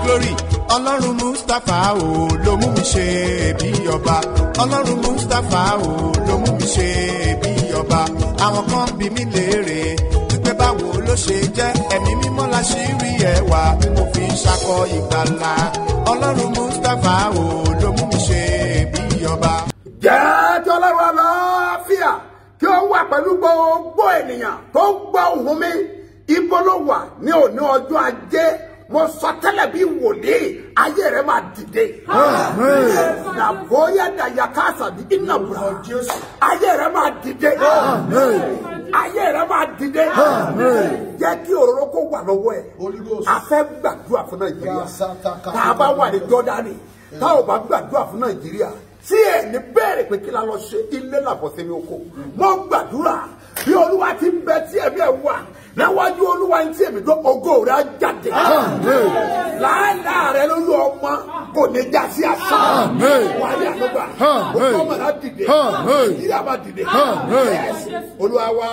glory ọlọ́run mustapha o ló mú mi ṣe bí ọba ọlọ́run mustapha o ló mú mi ṣe bí ọba àwọn kan bí mi léèrè wípé báwo ló ṣe jẹ́ ẹ̀mí mímọ́ la ṣì rí ẹwà tí mo fi ń ṣakọ ìgbàlà ọlọ́run mustapha o ló mú mi ṣe bí ọba. jẹ́ tí ọlọ́run àlàáfíà kí ó wà pẹ̀lú gbogbo ènìyàn tó ń gbọ́ ohùn mi ibo ló wà ní òní ọjọ́ ajé mo sọ tẹ́lẹ̀ bí wòlíì ayé rẹ̀ máa dìde. nàbóyá dàyà káàsà bí iná bùrà ayé rẹ̀ máa dìde. ayé rẹ̀ máa dìde. jẹ́ kí òróró kó wà lọ́wọ́ ẹ̀. a fẹ́ gbàdúrà fún nàìjíríà. tá a bá wà ní jọ́dánì tá ò bá gbàdúrà fún nàìjíríà tí ẹ ní bẹ́ẹ̀rẹ̀ pé kí la lọ ṣe ilé làbọ̀ sẹ́mi oko mo gbàdúrà bí olúwa ti ń bẹ tí ẹ̀mí ẹ̀ wà níwájú olúwa ní tí èmi tó ògo rẹ̀ á jáde láàlá rẹ̀ lórí ọmọ kò ní já sí asán wà ní àlọ́gbà òkú ọmọ náà dìde ìdílé àbá dìde Yes. olúwa wá.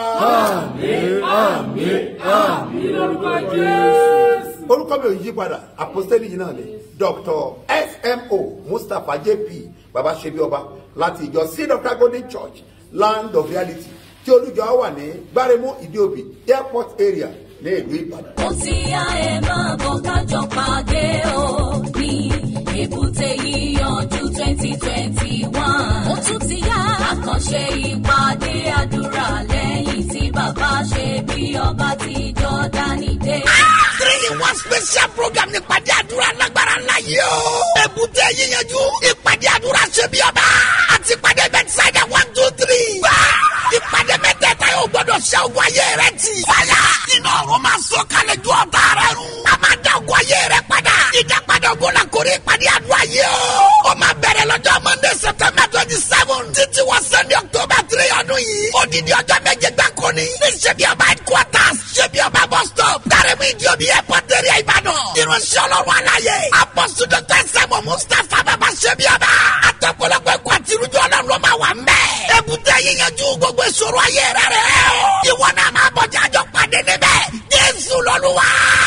orúkọ mi ò yí padà àpòstélì yìí náà ni dr smo mustapha jp baba ṣebi ọba láti ìjọ seed of God golden church land of reality tí olùjọ wà ní gbáremú ìdíòbí airport area ní ìlú ìbàdàn. ó ti yá ẹ máa bọ̀ kájọ pàdé o ní èbúté yíyanjú twenty twenty one. ó tún ti yá àkànṣe ìpàdé àdúrà lẹ́yìn tí bàbá ṣe bí ọba ti jọ́dánì dé. three in one special program ní ìpàdé àdúrà lágbára ńlá yìí o. èbúté yíyanjú ìpàdé àdúrà ṣe bí ọba àti ìpàdé bẹ́tísáìdà one two three. wá ìpàdé mẹ́tẹ̀ẹ̀ta yóò gbọ́dọ̀ ṣe ogun ayé rẹ tì. fàyà iná ọ̀run máa sọ kalẹ̀ ju ọ̀tá rẹ run. a máa dá ogun ayé rẹ padà. ìdápadà ogun la kórè ìpàdé àdúrà yìí o. ó máa bẹ̀rẹ̀ lọ́jọ́ monday september twenty seven títí wọ sunday october three ọdún yìí. odidi ọjọ́ méje gbáko ni. ní ṣebí ọba headquarters ṣebí ọba bus stop. dárẹ́mú ìdíòbí airport area ìbàdàn. irunṣẹ́ ọlọ́run aláyé. apọ́sù dr sẹ́mu mustapha bàbá ṣebí ọba. àtọ̀pọ̀lọpọ̀ ẹ̀kọ́ àti irújọ́ ọlọ́run ló máa wà ń bẹ̀. èbúté yíyanjú gbogbo ìṣòro ayé rẹ̀ rẹ̀ o. ìwọ náà máa bọ̀jà àjọ pàdé níbẹ̀. jésù lọ́lúwa.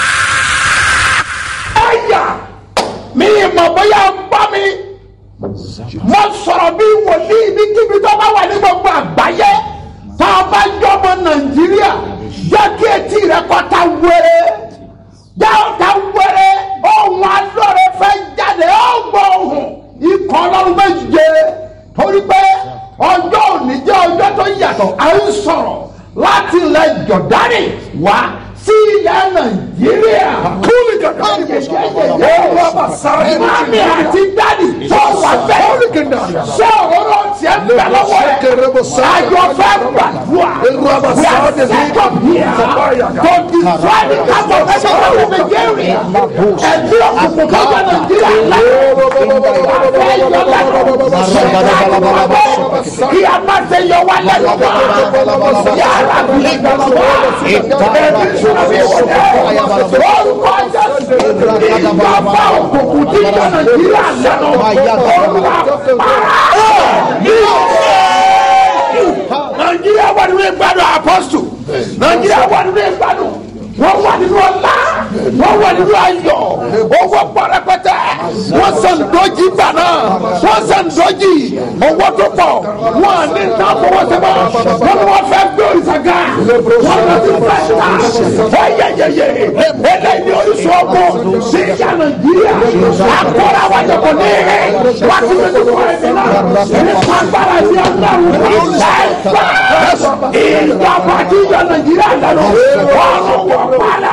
ẹ̀yà mi ìmọ̀ bóyá ń bá mi mo sọ̀rọ̀ bí wòlíì níbikíbi tó bá wà ní gbogbo àgbáyé tá a bá jọmọ nàìjíríà jẹ́ kí etí rẹ kọ́ ta wẹ́rẹ́ jẹ́ ó ta wẹ́rẹ́ ohun alóore fẹ́ jáde ó gbọ́ ohun ikọ̀ ọlọ́run méje torí pé ọjọ́ òní jẹ́ ọjọ́ tó yàtọ̀ à ń sọ̀rọ̀ láti ilẹ̀ jọ̀dánì wá sí ilẹ̀ nàìjíríà. kúlì jọ̀dánì kò sọ ọ́ mami àti dadi tó wà bẹ́ẹ̀ ṣé òróró tiẹ̀ ń bẹ̀ lọ́wọ́ rẹ̀ àjọ fẹ́ gbàdúrà we are set up here to destroy the camp of Satan of Nigeria ẹ̀dí òkùnkùn kọjá nàìjíríà lẹ́nu kí a má ṣe yọ wá lẹ́nu mọ́ yàrá bí ìgbàlọ́wọ́ ẹ̀mí sọ̀rọ̀ bí wọlé orúkọ jésù ìjọba òkùnkùn tí yọ nàìjíríà lẹ́nu olúwa para nàìjíríà wà nínú ìgbádùn apọ́sù nàìjíríà wà nínú ìgbádùn wọ́n wà nínú ọlá wọ́n wà nínú ayọ̀ owó pọ̀rẹ́pẹ́tẹ́ wọ́n sàn dọ́jì gbà náà wọ́n sàn dọ́jì owó tó pọ̀ wọ́n ní nǹkan fọwọ́ sẹ́fọ́ wọ́n ní wọ́n fẹ́ gbé òrìṣàgá wọ́n lọ sí fẹ́ta wọ́n yẹyẹyẹ eléyìí ní orísun ọgbọ́n sí ìyá nàìjíríà àkọ́rọ̀ àwọn àjọpọ̀ ní ẹ̀ wọ́n ti fi tuntun ẹ̀mí náà ní fagbára sí ọlọ́run ẹ̀fà ìjọba tí ìyá nàìjíríà lẹ́nu ọ̀run wọ̀ padà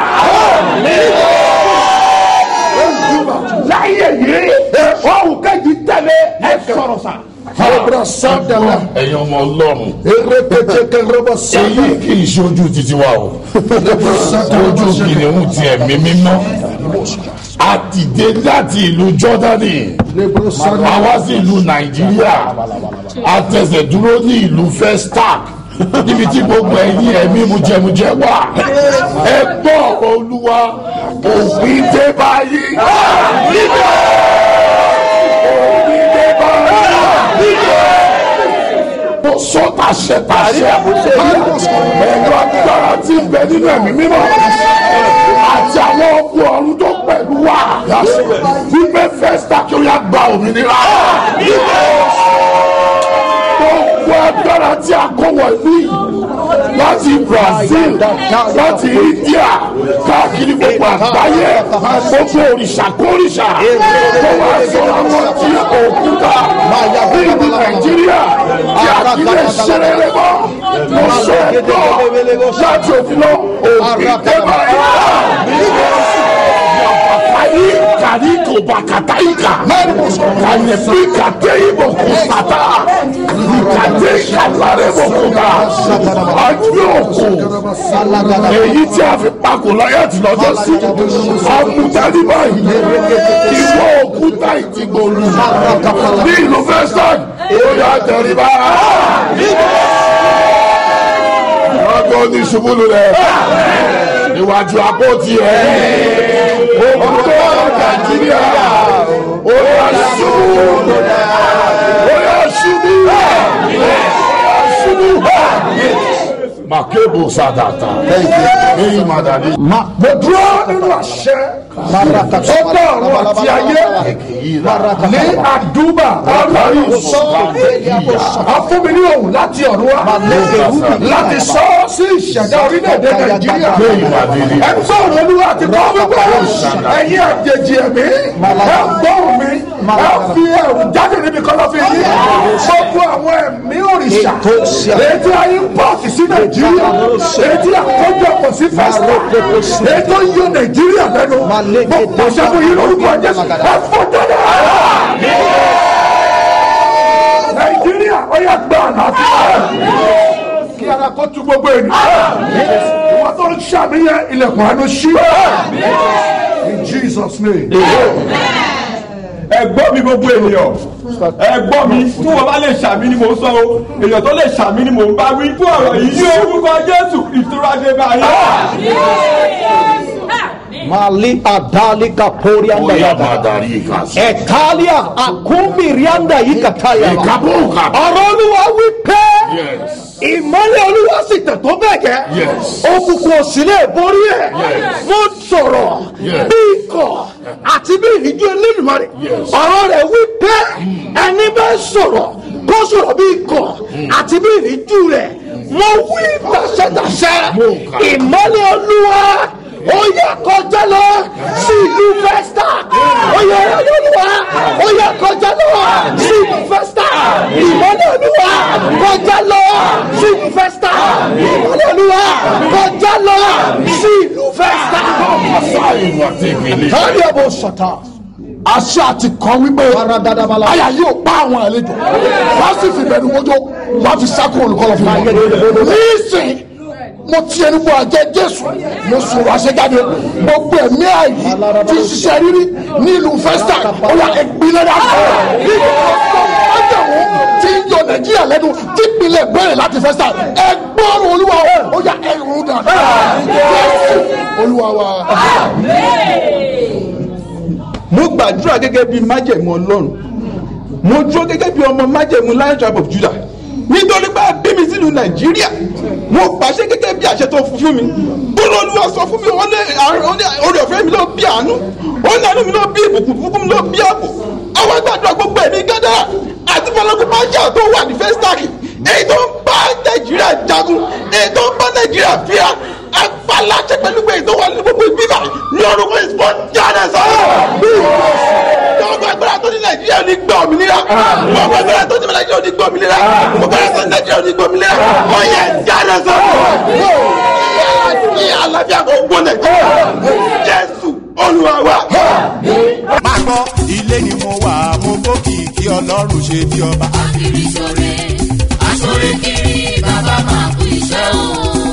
láyé yìí ọ̀hún kejì tẹ̀lé ẹ̀ sọ̀rọ̀ sa. ẹ̀yin ọmọ ọlọ́run èyí kì í ṣojú títí wa o ojú kìnìún ti ẹ̀mí mímọ́ a ti dé láti ìlú jọ́dánì àwa sí ìlú nàìjíríà a tẹsẹ̀ dúró ní ìlú festac níbi tí gbogbo ẹ̀yin ẹ̀mí mujẹmujẹ wà ẹ gbọ́ ọ̀rọ̀ olúwa òfin dé báyìí níbẹ̀ òfin dé báyìí níbẹ̀ mo sọ tàṣẹ tàṣẹ ẹ̀rọ agbára tí ń bẹ nínú ẹ̀mí mímọ́ àti àwọn ọkùnrin ọ̀run tó pẹ̀lú wa wípé fẹ́sítà kí ó yá gba òmìnira gbogbo agbára tí a kó wọ̀ ní láti brazil láti india káàkiri gbogbo àgbáyé gbogbo òrìṣà kórìṣà tó wá sọ̀rọ̀ àwọn tí òkúta ní ìlú nàìjíríà tí a kì í lè ṣeré rẹ mọ́ mo sọ ẹ̀dọ́ láti òfin lọ òfin tẹ́lẹ̀ ayi kari ko bakata yi ka ka ɲɛfi ka te yi bɔ ko sata ka te ka lare bɔ ko ka a yóò ko èyí tí a fi pako la yà ti lọ́jọ́ sí amutali báyìí ìwọ òkúta ìtìgbòlu ní ìlú fẹsán ó yà tẹríba ọgbọ́n ní ṣubúlù rẹ̀ níwájú àpótí ẹ̀ òkúta nàìjíríà ó yà ṣubú ó yà ṣubú ó yà ṣubú makebo sadata eyi madani. mo dúró nínú àṣẹ ọgbà ọ̀run àti ayé ní àdúbà ọlọ́run afúnmi ní òun láti ọ̀run wá láti sọ ọ́ sí ìṣẹ̀dá orílẹ̀-èdè nàìjíríà ẹni sọ̀rọ̀ olúwa àti kọ́ wípé ẹ̀yin àjèjì ẹ̀mí ẹ̀ gbọ́rùn mi ẹ̀ fi ẹ̀rù jáde níbi kọ́lọ́fín yìí gbogbo àwọn ẹ̀mí òrìṣà èyí tí a yín pọ́ọ̀tì sí nàìjíríà èyí tí àkójọpọ̀ sí fẹ́sítà èyí tó yọ nàìjíríà lẹ́nu gbogbo ṣẹ́gun yìí lórúkọ jésù ẹ̀ fọ́ jáde nàìjíríà ó yà gbọ́ àlàáfíà kí ara kó tu gbogbo ènìyàn ìwọ tó ń ṣàmìyàn ilẹ̀kùn àánú ṣí in jesus name. ẹgbọ́n mi gbogbo ènìyàn ẹgbọ́n mi tí wọ́n bá lè ṣàmì ni mò ń sọ o èèyàn tó lè ṣàmì ni mò ń bá wí fún ọ̀rọ̀ yìí ní orúkọ jésù ìtura dé báyìí. mali adali kapori anda oya yada madari ikasi. ekalia akumi rianda ikataya ìkàbùkà. ọ̀rọ̀ olúwa wí pé yes ìmọ̀lẹ̀ olúwa sì tẹ̀ tó bẹ́ẹ̀ gẹ́ Yes. òkùnkùn òsì lè borí ẹ̀ Yes. mo sọ̀rọ̀ Yes. bí ikọ̀ àti bí ìrìjú elédùnmarè Yes. ọ̀rọ̀ rẹ̀ wí pé ẹni bá sọ̀rọ̀ kó sọ̀rọ̀ bí ikọ̀ àti bí ìrìjú rẹ̀ mo wí tàṣẹ́tàṣẹ́ Mo kà. ìmọ̀lẹ̀ olúwa ó yẹ kọjá lọ sí ìlú festa ó yẹ olúwa ó yẹ kọjá lọ sí ìlú festa ìmọ̀lẹ̀ olúwa kọjá lọ sí ìlú festa ìmọ̀lẹ̀ olúwa kọjá lọ sí ìlú festa. sáyìn wà tẹ̀gbẹ̀lẹ̀. káàdì ọ̀bọ̀ sọ̀tà àṣẹ àti kan wípé Paradadabala. àyà yóò pa àwọn àlejò wọ́n sì fi bẹ̀rù mọ́jọ́ wọ́n fi sákò olùkọ́lọ́ fún mi. nísìn mo ti ẹni bọ àjẹ jésù mo sọ̀rọ̀ àṣejáde gbogbo ẹ̀mí àyè tí ń ṣiṣẹ́ rírí ní ìlú festa ó yà ìpínlẹ̀ dàgbà nínú ọgbọ́n májàmú tí ń yọ nàìjíríà lẹ́nu tí ìpínlẹ̀ bẹ̀rẹ̀ láti festa ẹgbọ́n olúwa ó yà ẹ̀rù dàgbà jésù olúwa wa. mo gbàdúrà gẹ́gẹ́ bí májẹ̀mú ọlọ́run mo dúró gẹ́gẹ́ bí ọmọ májẹ̀mú lion tribe of judah nítorí pé a bí mi sílùú nàìjíríà mo pàṣẹ gẹ́gẹ́ bí àṣẹ tó fún fún mi bólú olúwa sọ fún mi wọ́n lé àrùn orí ọ̀fẹ́ mi ló bí àánú ó ní àánú mi ló bí ìbùkún fúnfún mi ló bí ààbò àwọn gbàdúrà gbogbo ẹ̀mí gẹ́dẹ́ àti fọlọ́kùn máa jà tó wà ní festac èyí tó ń bá nàìjíríà jagun èyí tó ń bá nàìjíríà fíà agbáláṣẹ pẹ̀lú pé èyí tó wà ní gbogbo ìbílà ní orúkọ ìsìnkú jáde sọ́ọ́ gbogbo agbára tó ní nàìjíríà ní gbọ́ òmìnira gbogbo agbára tó ní nàìjíríà ní gbọ́ òmìnira gbogbo agbára tó ní nàìjíríà ní gbọ́ òmìnira ọ̀yẹ̀ jáde sọ́kọ̀ ní àlàáfíà kò gbọ́ nàìjíríà jésù olúwa wa. máa gbọ́ ilé ni mo wà mo gòkè kí ọlọ́run ṣe bí ọba. Akiri ṣore, aṣore kiri, bàbá máa kú iṣẹ́ o.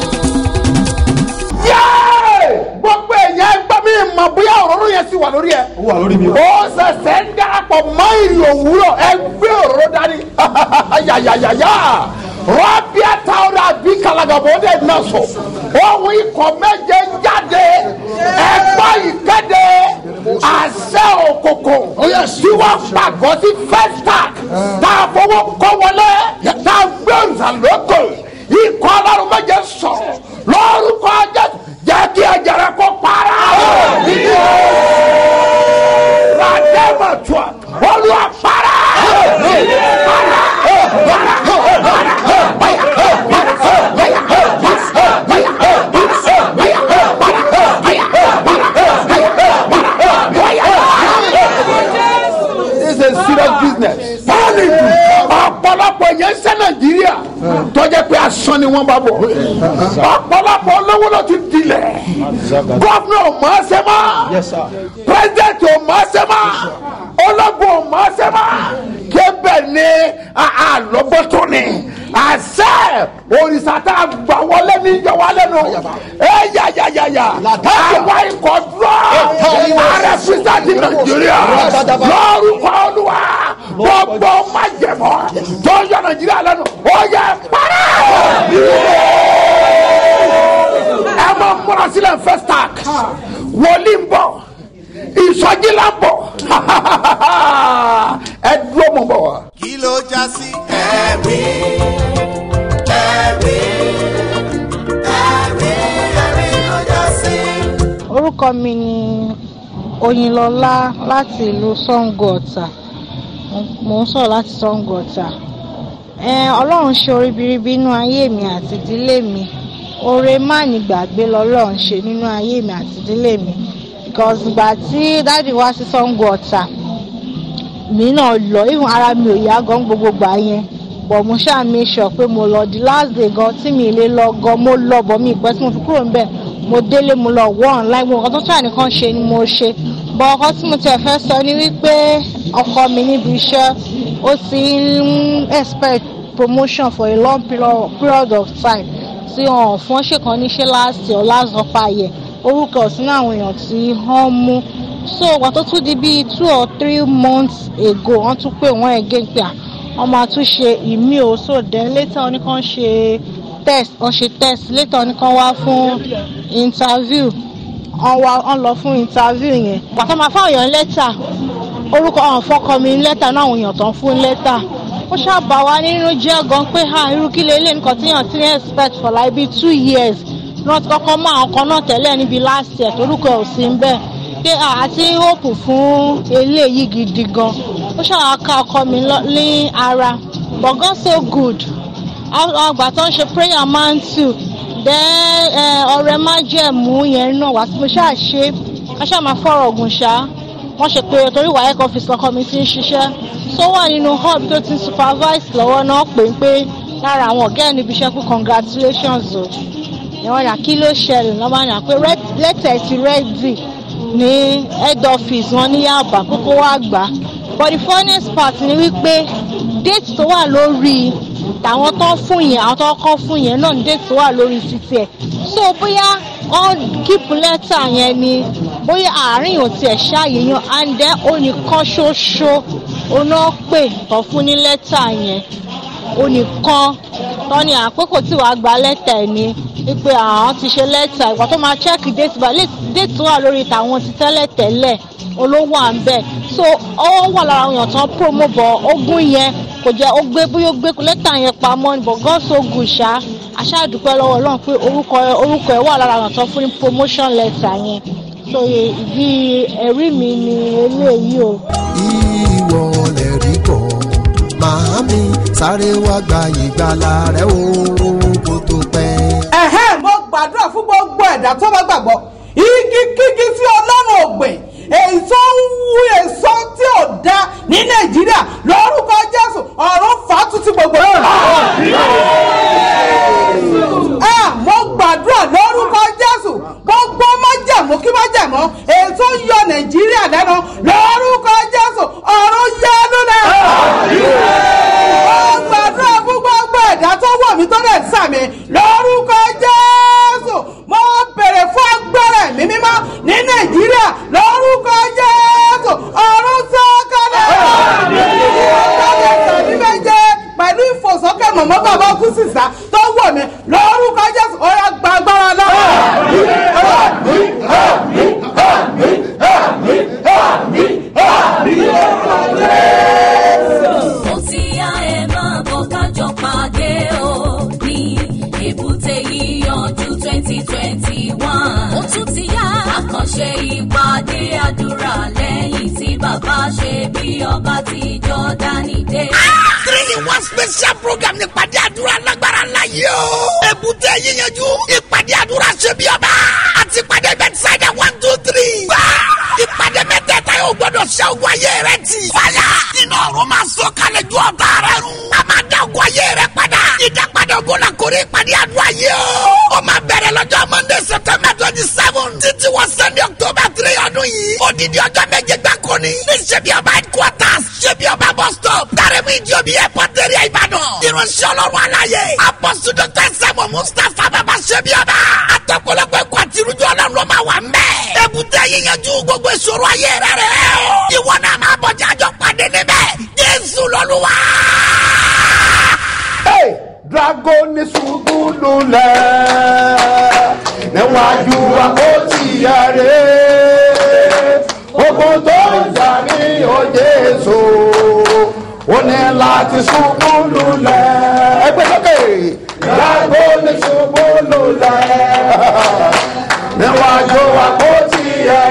Yéé! gbogbo èèyàn ẹgbẹ́ mi mọ̀ bóyá òróró yẹn sì wà lórí ẹ̀. ó wà lórí mi o. ó ṣẹ̀ṣẹ̀ ń darapọ̀ mọ́ ìrì òwúrọ̀ ẹgbẹ́ òróró dání. yàyàyàyà rọ́bìà táwọn àbí kalagàbọ̀ ó dẹ̀ náà sọ. ohun ikọ̀ méje jáde ẹgbẹ́ ìkéde àṣẹ òkòkò tí wọ́n pàgọ́ sí festac tá a fọwọ́ kọ́ wọlé tá a gbé ìsàlókè ikọ̀ ọlọ́run méje sọ̀rọ̀ lórúkọ jésù jẹ́ kí ẹ̀jẹ̀ rẹ kó para. asán ni wọ́n bá bọ̀ ọ̀pọ̀lọpọ̀ olówó ló ti dilẹ̀ gọ́fúnà ò mọ̀ ọ́ sẹ́mà pírẹ́sidẹ̀ntì ò mọ̀ ọ́ sẹ́mà ológun ò mọ̀ ọ́ sẹ́mà kébẹ̀ ni àlọ́gbọ́tò ni àṣẹ òrìṣà tá a gbà wọlé ní ìjọba lẹ́nu ẹ yà yà yà yà àwa ikọ̀ dúró ààrẹ fisa ti nàìjíríà lórúkọ olúwa gbogbo májẹ̀mọ́ tó yọ nàìjíríà lẹ́nu ó yẹ para ẹ máa múra sílẹ̀ first tax wòlíì ń bọ̀ ìsọjí la ń bọ̀ ẹ dúró mọ̀ bọ̀ wá. kí ló já sí ẹ̀rí ẹ̀rí ẹ̀rí ẹ̀rí ló já sí. orúkọ mi ni oyinlọlá láti ìlú sango ọ̀tà mò ń sọ̀rọ̀ láti sango ọ̀tà Ẹn, ọlọ́run ṣe orí biribi nínú ayé mi àti ìdílé mi oore má ní gbàgbé lọ́lọ́run ṣe nínú ayé mi àti ìdílé mi because ìgbà tí dáàdi wá sí sango ọ̀tà mi náà lọ even ara mi ò yá gan gbogbo gbà yẹn but mo ṣáà make sure pé mo lọ the last day gan tí mi lè lọ gan mo lọ bọ̀ mi ìpẹ́ tí mo fi kúrò níbẹ̀ mo délé mo lọ wọ́ online mo nǹkan tó tún àníkan ṣe ni mo ṣe bọ̀ ọkọ tí mo tẹ̀ fẹ́ sọ ni wípé ọkọ mi níbi iṣẹ́ ó ti ń expect promotion for a long period period of time tí wọn ò fún ṣèkan níṣẹ́ last year or last upper year orúkọ ọ̀sìn àwọn èèyàn tí wọ́n mú so ìgbà tó tún di bíi two or three months ago wọ́n tún pè wọ́n again pé à wọ́n máa tún ṣe ìmí o so then later wọ́n ní kàn ṣe test wọ́n ṣe test later wọ́n ní kàn wá fún interview wọ́n wá wọ́n lọ fún interview yẹn pàtó máa fáwọn èèyàn lẹ́tà orúkọ ọ̀hún fọ́kọ mi lẹ́tà náà àwọn èèyàn tó ń fún lẹ́tà ó ṣàbà wá nínú jẹ́ gan pé ha irú kí lélẹ̀ nǹkan tí èèyàn ti ń expect for like bíi two years náà ti kọ́kọ́ mọ àwọn kan náà tẹ́lẹ̀ níbi last year torúkọ ẹ̀ ò sí ń bẹ́ẹ̀ pé àti hope fún eléyìí gidi gan ó ṣàwọn aka ọkọ mi lọ- ní ara but God so good àgbà tó ń ṣe prayer man too then eh, ọ̀rẹ́ májẹ̀mú yẹn náà wá sí mo ṣáà ṣe ká ṣáà máa fọ̀rọ̀ ògùn ṣá wọ́n ṣe pé torí wàhálà ọ́fíìsì lọ́kọ mi ti ń ṣiṣẹ́ tó wà nínú hub tó ti supervise lọ́wọ́ náà pé ń pé lára àwọn ọ̀gá ẹ̀ níbi iṣẹ́ kú congratulations o ìwọ̀n ní kí ló ṣẹlẹ̀ lọ́wọ́ ní pé lẹ́tẹ̀ ti rẹ́dì ní head office wọn ní yaba kókó wá gbà but the funniest part ni wípé date tó wà lórí tàwọn tó fún yẹn àwọn tó kọ́ fún yẹn náà ní date tó wà lórí títí ẹ̀ so bóyá wọ́n keep letter yẹn ni bóyá àárín ò tiẹ̀ ṣáàyè yan and then onìkan ṣoṣo oná pè tó fún ní lẹ́tà yẹn onìkan tọ́ni àpékò tí wàá gba lẹ́tà ẹ̀ ni wípé àwọn ti ṣe lẹ́tà ìgbà tó máa check date bá date tó wà lórí tàwọn ti tẹ́lẹ̀ tẹ́lẹ̀ olówó à ń bẹ̀ so ó wà lára àwọn èèyàn tán promo bọ̀ ogún yẹn kò jẹ́ ó gbé bóyá ó gbé lẹ́tà yẹn pamọ́ ni but God so good ṣá aṣáàdúpẹ́ lọ́wọ́ ọlọ́run pé orúkọ orúkọ ẹ̀ wà lára àwọn tán fún ní promotion letter yẹn so ìdí ẹ̀rí mi ni eléyìí o. ìwọ lè rí bọ̀ màámi sáré wá gba ìgbàlà rẹ o kó tó pẹ́. ẹ̀hẹ́n mo gbàdúrà fún gbogbo ẹ̀dá tó bá gbàgbọ́ igi kígi tí ọlọ́run ògbìn èso ń wú èso tí ò da ní nàìjíríà lórúkọ jésù ọ̀run fàátùtù gbogbo ẹ̀ mo gbàdúrà lórúkọ jésù gbogbo májàmú kí májàmú èso ń yọ nàìjíríà lẹ́nu lórúkọ jésù ọ̀run yánú náà mo gbàdúrà fún gbogbo ẹ̀dá tó wọ̀ mí tó dẹ̀ sàmì lórúkọ jésù mo bèrè fún agbára ẹ̀mí mímọ́ ní nàìjíríà lórúkọ jésù ọ̀run sọ́kàlẹ̀ ọ̀kadà tàbí méje pẹ̀lú ìfòsókè mọ̀mọ́ bàbá kú sísá tó wọ̀ mí lórúkọ jésù ó yá gba agbára náà. ó ti yá ẹ máa bọ̀ kájọ pàdé o ní èbúté yíyanjú twenty twenty one. ó tún ti yá àkànṣe ìpàdé àdúrà lẹ́yìn tí bàbá ṣe bí ọba ti jọ́dánì dé. three in one special program ní ìpàdé àdúrà lágbára ńlá yìí o. èbúté yíyanjú ìpàdé àdúrà ṣe bí ọba àti ìpàdé bẹ́tísáìdà one two three. wá ìpàdé mẹ́tẹ̀ẹ̀ta yóò gbọ́dọ̀ ṣe ogun ayé rẹ tì. fàyà iná ọ̀run máa sọ kalẹ̀ ju ọ̀tá rẹ run. a máa dá ogun ayé rẹ padà. ìdápadà ogun la kórè ìpàdé àdúrà yìí o. ó máa bẹ̀rẹ̀ lọ́jọ́ monday september twenty seven títí wọ sunday october three ọdún yìí. odidi ọjọ́ méje gbáko ni. ní ṣebí ọba headquarters ṣebí ọba bus stop. dárẹ́mú ìjọbi airport area ìbàdàn. irunṣẹ́ ọlọ́run aláyé. apọ́sù dr sẹ́mu mustapha bàbá ṣebí ọba. àtọ̀pọ̀lọpọ̀ ẹ̀kọ́ àti irújọ́ ọlọ́run ló máa wà mẹ́. èbúté yíyanjú gbogbo ìṣòro ayé rẹ̀ rẹ̀ o. ìwọ náà máa bọ̀jà àjọ pàdé níbẹ̀. jésù lọ́lúwa. Hey, dragoni ṣubú lulẹ̀ níwájú àpótí ẹ̀rẹ́ ogun tó ń jà ní òjèso ó ní láti ṣubú lulẹ̀ ẹgbẹ́ sókè dragoni ṣubú lulẹ̀ níwájú àpótí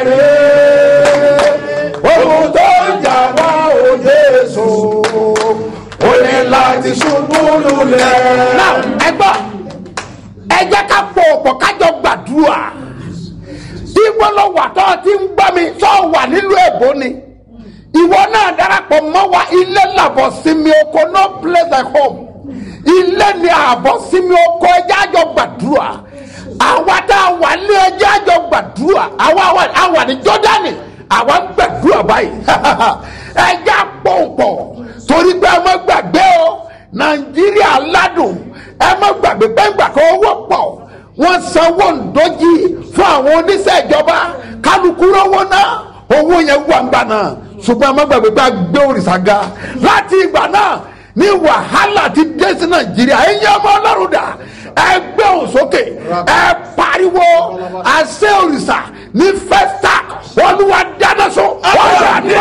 ẹ̀rẹ́ ogun tó ń jà ní òjèso ó ní láti ṣubú lulẹ̀. náà ẹ gbọ́ ẹ jẹ́ ká pọ̀ ọ̀pọ̀ kájọ gbàdúrà tí wọ́n lọ wà tó ti ń gbọ́ mi tó wà nílùú èbó ni ìwọ náà darapọ̀ mọ́ wa ilé làbọ̀ sinmi oko no place at home ilé ni àbọ̀ sinmi oko ẹjẹ́ àjọ gbàdúrà àwa tá a wà ní ẹjẹ́ àjọ gbàdúrà àwa wà- a wà ní jọ́dánì àwa ń gbàdúrà báyìí ẹjẹ́ àpọ̀npọ̀ torí pé ẹ má gbàgbé o nàìjíríà ládùn ẹ má gbàgbé gbẹ́ngbà kan owó pọ̀ wọ́n sanwó ǹdọ́jì fún àwọn oníṣẹ́ ìjọba kálukú rówó náà owó yẹn wà ńgbà náà ṣùgbọ́n ẹ má gbàgbé pé a gbé òrìṣà ga láti ìgbà náà ní wàhálà ti dé sí nàìjíríà ẹ̀yin ọmọ ọlọ́run dà ẹ gbé òun sókè ẹ pariwo àṣẹ òrìṣà ní fẹ́stà olúwa dáná sun ọ̀rọ̀ àdúrà.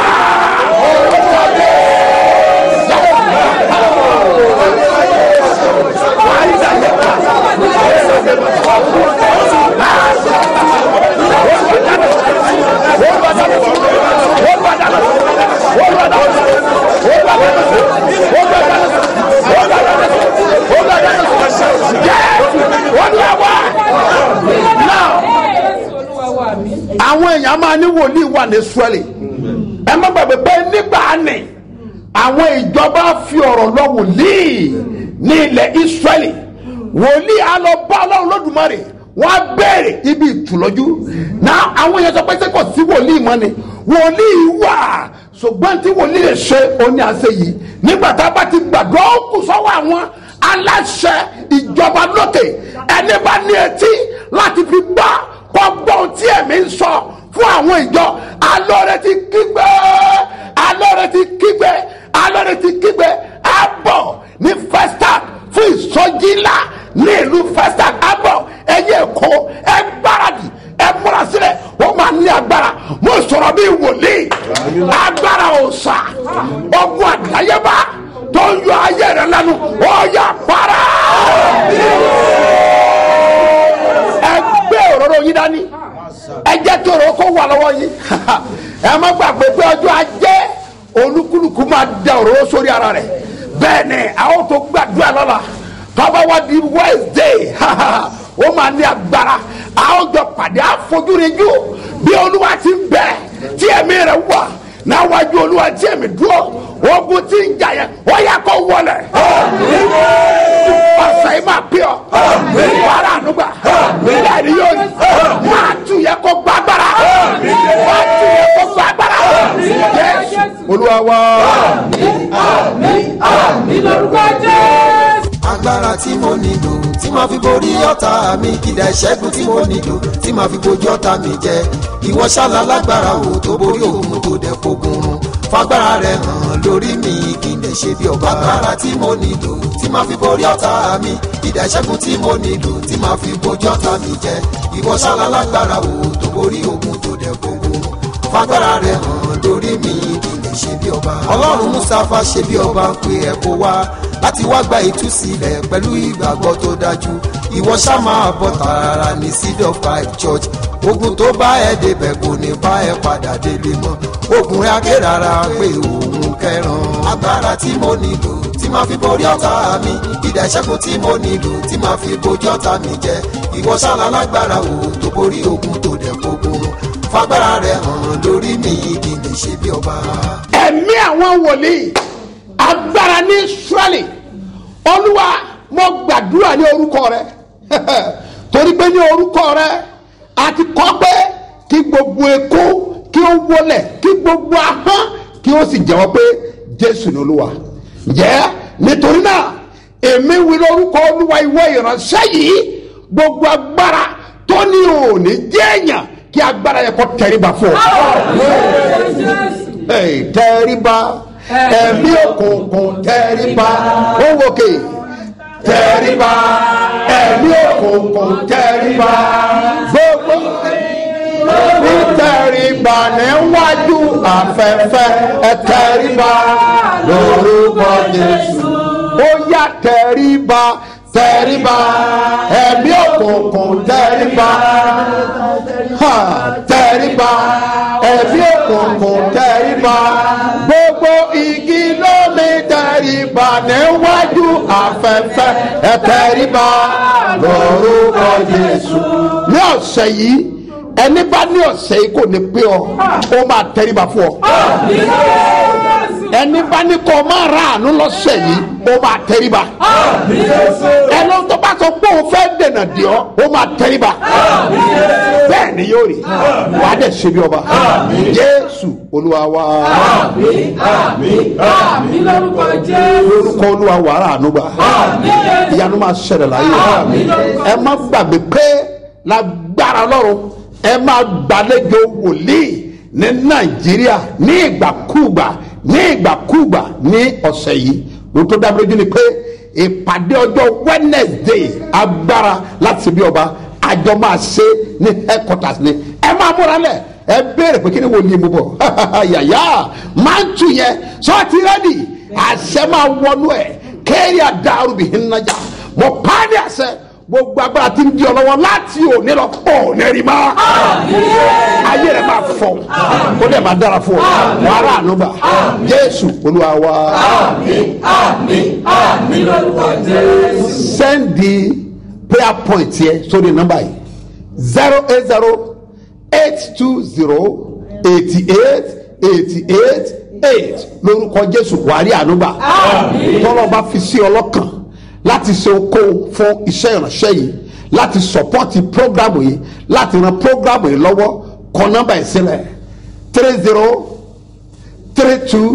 àwọn èèyàn máa ní wòlíì wà ní israẹli ẹ má gbàgbé pé nígbà ni àwọn ìjọba fi ọ̀rọ̀ lọ wòlíì ní ilẹ̀ israẹli wòlíì á lọ bá ọlọ́run lódùmarè wọ́n á béèrè ibi ìtùlọ́jú náà àwọn èèyàn sọ pé sẹ́kọ̀ sí wòlíì mọ́ ni wòlíì wà ṣùgbọ́n tí wòlíì lè ṣe oní àṣẹ yìí nígbà tá a bá ti gbàgbọ́ ó kù sọ́wọ́ àwọn aláṣẹ ìjọba lókè ẹni bá ní etí láti fi gbọ́ gbọ́gbọ́n tí ẹ̀mí ń sọ fún àwọn ìjọ alọ́rẹ̀ ti kígbe alọ́rẹ̀ ti kígbe alọ́rẹ̀ ti kígbe abọ̀ ní festac fún ìsọjí ńlá ní ìlú festac abọ̀ ẹ̀yẹ èkó ẹ gbáradì ẹ múra sílẹ̀ ó máa ní agbára mo sọ̀rọ̀ bí wòlíì agbára òòṣà ọgbọ́n àdáyébá tó ń yọ ayé rẹ lẹ́nu ó yà para ẹ gbé òróró yín dání ẹ jẹ́ kí òróró kó wà lọ́wọ́ yín ẹ má gbàgbé pé ọjọ́ ajé olúkúlùkù máa da òróró sórí ara rẹ̀ bẹ́ẹ̀ ni àwọn tó gbàdúrà lọ́la tọ́ba wa di wednesday ó máa ní agbára àwọn jọ pàdé àfojúrinjú bí olúwa ti ń bẹ tí ẹ̀mí rẹ̀ wà náwájú olúwa tí ẹ̀mí dúró ogun tí ń jà yẹn ó yẹ kó wọlé ọ̀sẹ̀ yìí máa pè ọ́ wàrà ànúgbà bẹ́ẹ̀ ni yóò máa tù yẹ kó gbàgbára máa tù yẹ kó gbàgbára Jésù olúwa wá. agbára tí mo nílò tí màá fi borí ọ̀tá mi kìdá ìṣẹ́gun tí mo nílò tí màá fi bojú ọ̀tá mi jẹ ìwọ ṣálá lágbára o tó borí òun tó dẹ̀ fogun run fagbára rẹ hàn lórí mi kí n lè ṣe bí ọba agbára tí mo nílò tí màá fi borí ọ̀tá mi kìdá ìṣẹ́gun tí mo nílò tí màá fi bojú ọ̀tá mi jẹ ìwọ ṣálá lágbára o tó borí òun tó dẹ̀ fogun run fagbára rẹ hàn lórí mi kí n lè ṣe bí ọba ọlọ́run mustapha ṣe bí ọba ń pe ẹ̀ kó wá láti wá gba ìtúsílẹ̀ pẹ̀lú ìgbàgbọ́ tó dájú ìwọ ṣá máa bọ̀ tààrà ní seed of five church ogun tó bá ẹ débẹ̀ kò ní bá ẹ padà délé mọ́ ogun rẹ̀ aké rárá pé òun kẹran agbára tí mo nílò tí máa fi borí ọ̀tá mi ìdá ìṣẹ́gun tí mo nílò tí máa fi bojú ọ̀tá mi jẹ ìwọ ṣáná lágbára o tó borí ogun tó dẹ̀ fogun run fagbára rẹ̀ hàn lórí mi kí n lè ṣe bí ọba. ẹ̀mí àwọn wòlíì agbára ní israẹli olúwa mo gbàdúrà ní orúkọ rẹ torí pé ní orúkọ rẹ a ti kọ́ pé kí gbogbo ekó kí ó wọlẹ̀ kí gbogbo ahọ́n kí ó sì jẹ́wọ́ pé jésù ní olúwa jẹ́ nítorí náà èmi wí lórúkọ olúwa ìwọ ìránṣẹ́ yìí gbogbo agbára tó ní òní jẹ́ èèyàn kí agbára yẹ kó tẹríba fún ọ. Hey, tẹríba ẹ̀mí òkùnkùn tẹríba ó wòkè tẹríba ẹ̀mí òkùnkùn tẹríba gbogbo ní tẹríba níwájú afẹ́fẹ́ ẹ tẹríba lórúkọ Jésù ó yá tẹríba tẹríba ẹ̀mí òkùnkùn tẹríba ha tẹríba ẹ̀mí òkùnkùn tẹríba gbogbo igi lómi tẹríba níwájú afẹ́fẹ́ ẹ tẹríba lórúkọ Jésù ní ọ̀sẹ̀ yìí ẹni bá ní ọ̀sẹ̀ yìí kò ní pé ọ ó máa tẹríba fún ọ ẹni bá ní kọ́ máa ra àánú lọ́sẹ̀ yìí ó máa tẹríba ẹni tó bá sọ pé òun fẹ́ dènà dì ọ́ ó máa tẹríba bẹ́ẹ̀ ni yóò rí wàá dẹ̀ ṣe bí ọba Jésù Olúwa wa lórúkọ Olúwa wàrà àánú gbà ìyanu máa ṣẹlẹ̀ láyé ẹ má gbàgbé pé lágbára lọ́rùn ẹ máa gbàlejò wòlíì ní nàìjíríà ní ìgbàkúùgbà ní ìgbàkúùgbà ní ọ̀sẹ̀ yìí ohun tó dá mi lójú ni pé ìpàdé ọjọ́ wednesday agbára láti bí ọba àjọ máa ṣe ní headquarters ni ẹ máa múra lẹ̀ ẹ béèrè pé kí ni wòlíì mú bọ̀ yàyà máa ń tù yẹn sọ́ọ̀tì rẹ́dì àṣẹ máa wọnú ẹ̀ kéèrè àdàrú bìí nnájà mo pàdé àṣẹ gbogbo agbára tí ń di ọ lọ́wọ́ láti òní lọ ọ̀ nẹ́rì mọ́. ayé rẹ̀ máa fọ kó dẹ̀ máa dára fún ọ wàhálà ànúgbà jésù olúwa wa. send the prayer point yẹ sórí nọ́mbà yìí zero eight zero eight two zero eighty eight eighty eight eight lórúkọ jésù wàhálà ànúgbà tọ́lọ́ bá fi sí ọlọ́kàn láti ṣe okòwò fún iṣẹ́ ìránṣẹ́ yìí láti sọpọ́tì prógrámù yìí láti ran prógrámù yìí lọ́wọ́ kọ nọ́mbà yìí sílẹ̀ three zero three two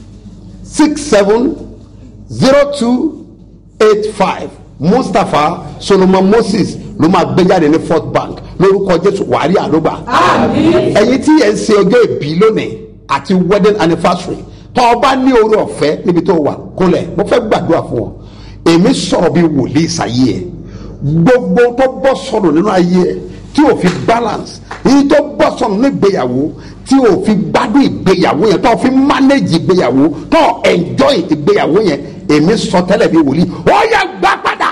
six seven zero two eight five mustapha solomon moses ló máa gbé jáde ní first bank lórúkọ jésù wàhálì àlógbà ẹ̀yin tí yẹn ń ṣe ọjọ́ ìbí lónìí àti wedding anniversary tó o bá ní orí ọ̀fẹ́ níbi tó o wà kólẹ̀ mo fẹ́ gbàdúrà fún ọ èmi sọ̀rọ̀ bí wòlíì sáyé ẹ̀ gbogbo tó bọ́ sọ̀rọ̀ nínú ayé ẹ̀ tí o fi balance èyí tó bọ́ sọ̀rọ̀ nínú ìgbéyàwó tí o fi gbádùn ìgbéyàwó yẹn tó o fi manage ìgbéyàwó tó o enjoy ìgbéyàwó yẹn èmi sọ tẹ́lẹ̀ bí wòlíì ó yẹ gbà padà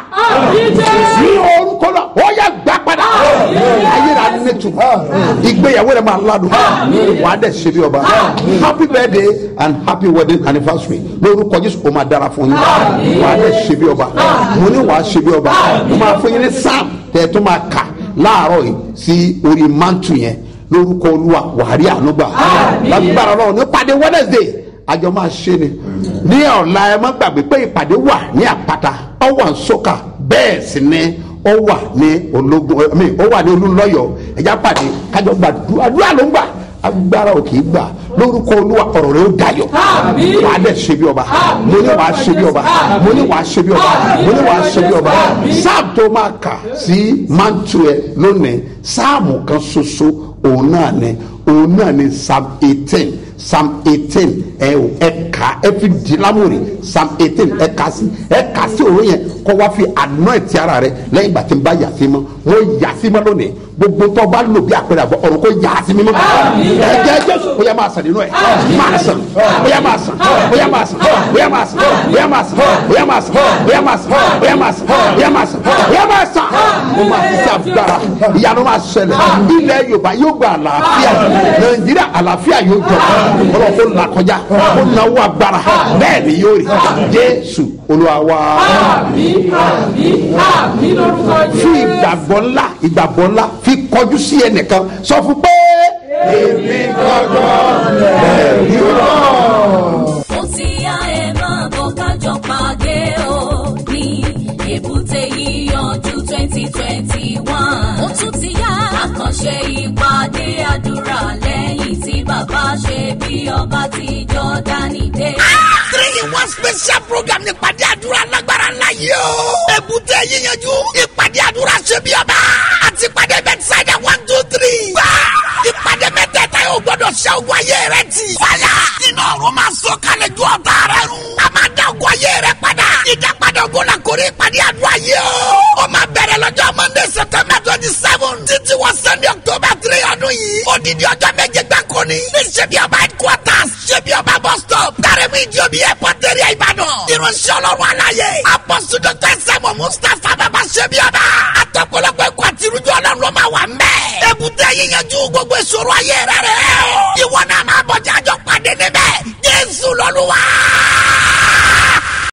ní orúkọ náà ó yẹ gbà padà ayé rà ní tù ìgbéyàwó rẹ máa ládùn wà á dẹ̀ ṣe bí ọba happy birthday and happy wedding anniversary lórúkọ jésù ó máa dára fún yín wà á dẹ̀ ṣe bí ọba mo ní wà á ṣe bí ọba mo máa fún yín ní sam tẹ̀ tó máa kà láàárọ̀ yìí sí orí mantu yẹn lórúkọ olúwa wàhálì ànúgbà lágbára ọlọ́run ní pàdé wednesday àjọ máa ṣe ni ní ọ̀la ẹ má gbàgbé pé ìpàdé wà ní àpáta ọ wà ń sọ́kà bẹ́ẹ̀ sì ni ó wà ní ológun ẹ̀mí ó wà ní olúlọ́yọ̀ ẹ̀já pàdé kájọ gbàdúrà àdúrà ló ń gbà agbára òkè gbà lórúkọ olúwa ọ̀rọ̀ rẹ̀ ó dayọ̀ wàá dẹ̀ ṣe bí ọba mo ní wàá ṣe bí ọba mo ní wàá ṣe bí ọba mo ní wàá ṣe bí ọba sáàmù tó máa kà sí mantu ẹ lónìí sáàmù kan ṣoṣo òun náà ni òun náà ni psalm eighteen psalm eighteen ẹ o ẹ kà ẹ fi di lámòrè psalm eighteen ẹ kà sí ẹ kà sí òun yẹn kọ́ wá fi anoint ara rẹ lẹ́yìn ìgbà tí n bá yà sí mọ́ wọ́n yà sí mọ́ lónìí gbogbo tó bá lò bí àpẹẹrẹ àbọ̀ ọ̀run kò yà sí mímọ́ ẹ̀jẹ̀ jésù ó yẹ máa sàn nínú ẹ̀ máa sàn ó yẹ máa sàn ó yẹ máa sàn ó yẹ máa sàn ó yẹ máa sàn ó yẹ máa sàn ó yẹ máa sàn ó yẹ máa sàn ó yẹ máa sàn ó yẹ máa sàn ó máa fi agbára ìyanu máa ṣẹlẹ̀ ilẹ̀ yorùbá yóò gba àlàáfíà nàìjíríà àlàáfíà yóò jọ ọlọ́run kó là kọjá kó náwó agbára bẹ́ẹ̀ ni yóò rí jésù olúwa wa. fi ìgbàgbọ́ ńlá ìgbàgbọ́ ńlá fi kọjú sí ẹnìkan sọ fún pé èmi gbọ́dọ̀ ẹ̀rí rọ̀. ó ti yá ẹ máa bọ̀ kájọ pàdé o ní àkànṣe ìpàdé àdúrà lẹ́yìn tí bàbá ṣe bí ọba ti jọ́dánì dé. three in one special program ní ìpàdé àdúrà lágbára ńlá yìí o. èbúté yíyanjú ìpàdé àdúrà ṣe bí ọba àti ìpàdé bẹ́tísáìdà one two three. gbà ìpàdé mẹ́tẹ̀ẹ̀ta yóò gbọ́dọ̀ ṣe ogun ayé rẹ ti. fàyà iná ọ̀run máa sọ kalẹ̀ ju ọ̀tá rẹ run. a máa dá ogun ayé rẹ padà. ìdápadà ogun la kórè ìpàdé àdúrà yìí o. ó máa bẹ̀rẹ̀ lọ́jọ́ monday september twenty seven títí wọ sunday october three ọdún yìí. odidi ọjọ́ méje gbáko ni. ní ṣebí ọba headquarters ṣebí ọba bus stop. dárẹ́mú ìjọbi airport area ìbàdàn. irunṣẹ́ ọlọ́run aláyé. apọ́sù dr sẹ́mu mustapha bàbá ṣebí ọba. àtọ̀pọ̀lọpọ̀ ẹ̀kọ́ àti irújọ́ ọlọ́run ló máa wà mẹ́. èbúté yíyanjú gbogbo ìṣòro ayé rẹ̀ rẹ̀. ìwọ náà máa